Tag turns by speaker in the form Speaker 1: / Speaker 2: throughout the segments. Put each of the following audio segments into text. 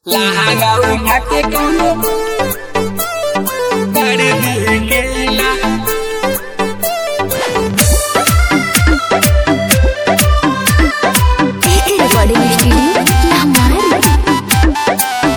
Speaker 1: लहंगा उठा के कोनो कर दिखेला
Speaker 2: रिकॉर्डिंग स्टूडियो हमारे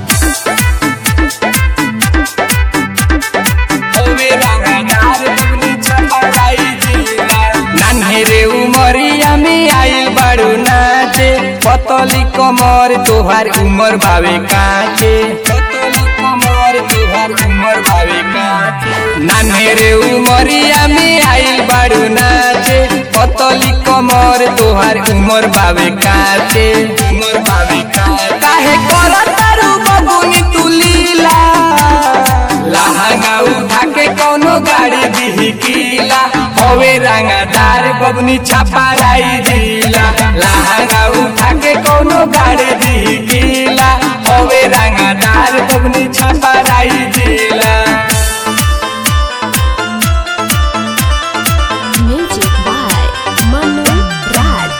Speaker 1: होवे रंगदार बबनी छपराई जिला नान्हे रे उमरिया में आइल बाड़ू नाचे पतली कमर तोहार उमर भावे काचे पतली कमर तोहार उमर भावे काचे नान्हे रे उमरिया में आइल बाड़ू नाचे पतली कमर तोहार उमर भावे काचे उमर भावे काचे काहे करतारू बबुनी तू लीला लहंगा उठा के कोनो गाड़ी दिहिकीला होवे रंगदार बबनी छपाराई जिला लहंगा उठा के कोनो गाड़ी दिहिकीला होवे रंगदार बबनी छपाराई जिला
Speaker 2: म्यूजिक बाय मनु राज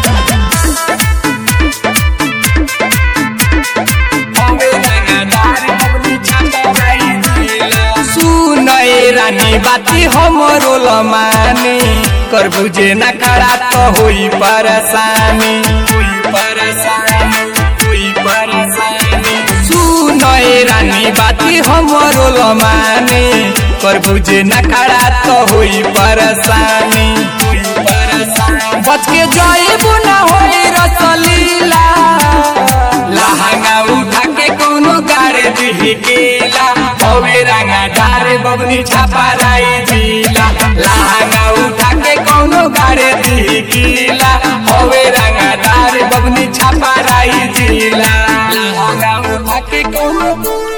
Speaker 1: होवे रंगदार बबनी छपाराई जिला सुनए रानी बाती हमरो लमानी कर बुझे न खड़ा तो होई परेशानी होई परेशानी होई परेशानी सुनए रानी बाती हमरो लमानी कर बुझे न खड़ा तो होई परेशानी होई परेशानी बच के जाइबू ना होई रसलीला लहंगा उठा के कोनो गाड़ी दिहिकेला होवे रंगा डारे बबनी छपाराई जिला लहंगा उठा के कोनो गाड़ी दिहिकेला होवे रंगा डारे बबनी छपाराई जिला लहंगा उठा के कोनो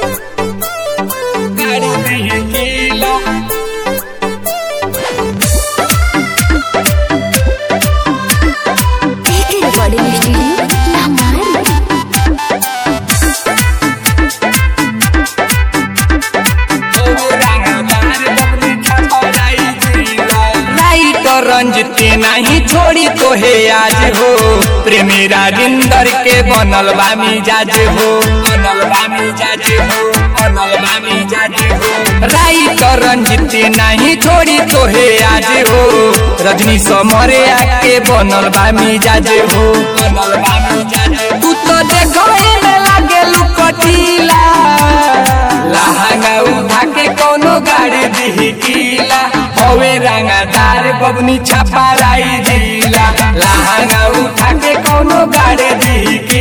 Speaker 1: गाड़ी दिहिकेला
Speaker 2: रिकॉर्डिंग स्टूडियो हमारे
Speaker 1: लाइट रंजते नहीं छोड़ी तो हे आज हो प्रेमी राजेंद्र के बनल बा मिजाज हो बनल बा मिजाज हो बनल बा मिजाज हो राइट रंजते नहीं छोड़ी तो हे आज हो रजनी समरे आके बनल बा मिजाज हो बनल बा मिजाज तू तो देखो में लागे लुकटीला लहंगा उठा के कोनो गाड़ी दिहिकीला होवे रंगदार बबनी छपाराई जिला लहंगा उठा के कोनो गाड़ी दिहिकीला